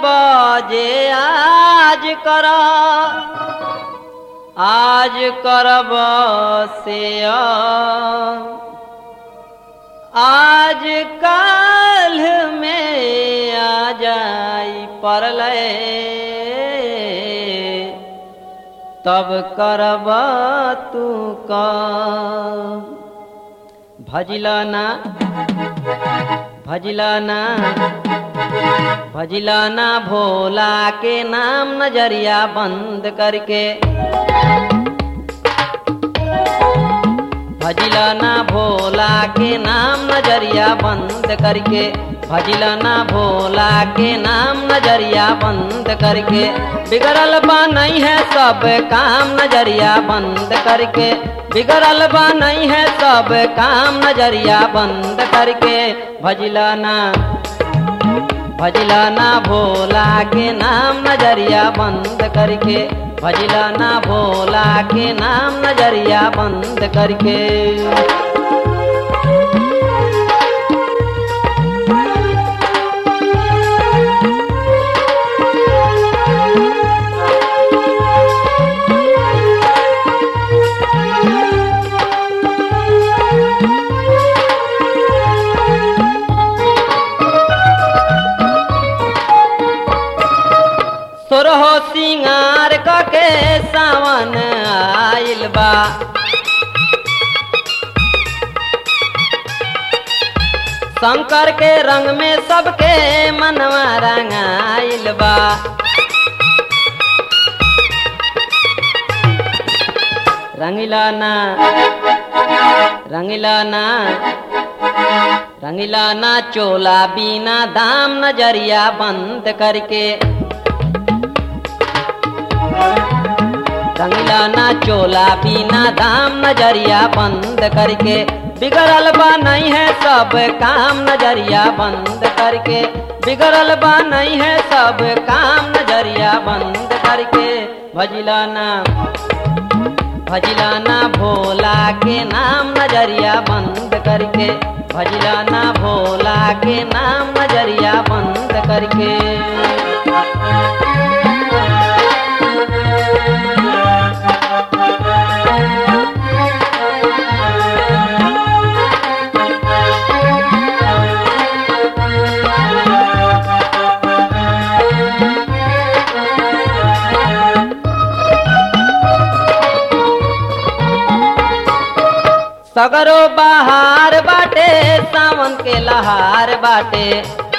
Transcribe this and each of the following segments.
जे आज कर आज करब से आज काल में आ जाई परलय तब करब तू का भजला ना भजला ना भजला ना भोला के नाम नजरिया बंद करके भजला ना भोला के नाम नजरिया बंद करके भजला ना भोला के नाम नजरिया बंद करके बिगड़ल बा नहीं है सब काम नजरिया बंद करके बिगड़ल बा नहीं है सब काम नजरिया बंद करके भजला ना भजला ना भोला के नाम नजरिया बंद करके भजला ना भोला के नाम नजरिया बंद करके सोरहो सिंगार कके सावन आइल बा शंकर के रंग में सबके मनवा रंगाइल बा रंगीला ना रंगीला ना रंगीला ना चोला बिना दाम नजरिया बंद करके रंगीला ना चोला बिना दाम नजरिया बंद करके बिगड़ल बा नहीं है सब काम नजरिया बंद करके बिगड़ल बा नहीं है सब काम नजरिया बंद करके भजला ना भजला ना भोला के नाम नजरिया बंद करके भजला ना भोला के नाम नजरिया बंद करके सगरो बहार बाटे सावन के लहार बाटे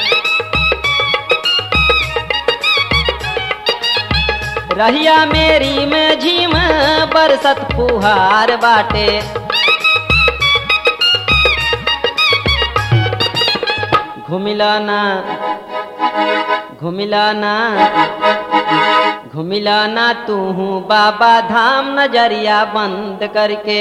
रहिया मेरी में झीम बरसत फुहार बाटे घुमिला ना घुमिला ना घुमिला ना तू बाबा धाम नजरिया बंद करके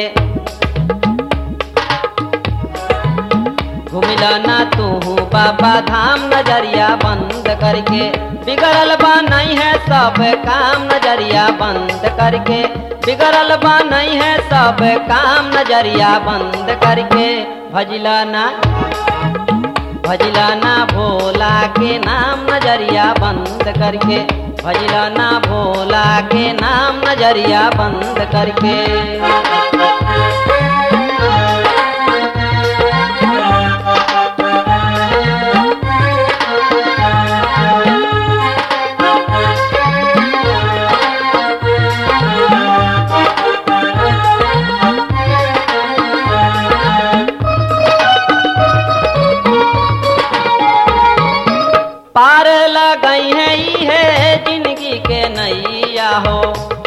घुमिला ना तू बाबा धाम नजरिया बंद करके बिगड़ल बा नहीं है सब काम नजरिया बंद करके बिगड़ल बा नहीं है सब काम नजरिया बंद करके भजला ना भजला ना भोला के नाम नजरिया बंद करके भजला ना भोला के नाम नजरिया बंद करके पार लगई है ई है जिंदगी के नैया हो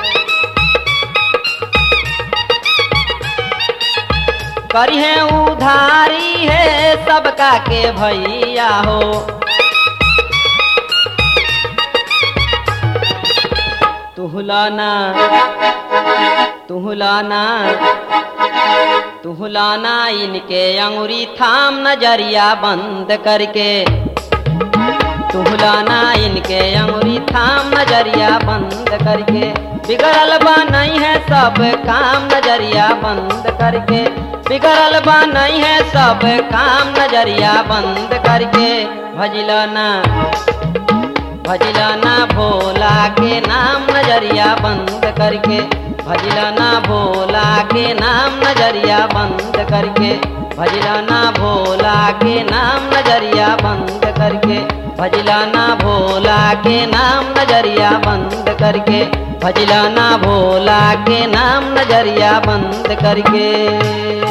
करी है उधारी है सबका के भैया हो तुहलाना तुहलाना तुहलाना इनके अंगुरी थाम नजरिया बंद करके तुहलाना इनके अंगुरी थाम नजरिया बंद करके बिगड़ल बा नहीं है सब काम नजरिया बंद करके बिगड़ल बा नहीं है सब काम नजरिया बंद करके भजलाना भजलना भोला के नाम नजरिया बंद करके भजलना भोला के नाम नजरिया बंद करके भजलना भोला के नाम नजरिया बंद करके भजलना भोला के नाम नजरिया बंद करके भजलना भोला के नाम नजरिया बंद करके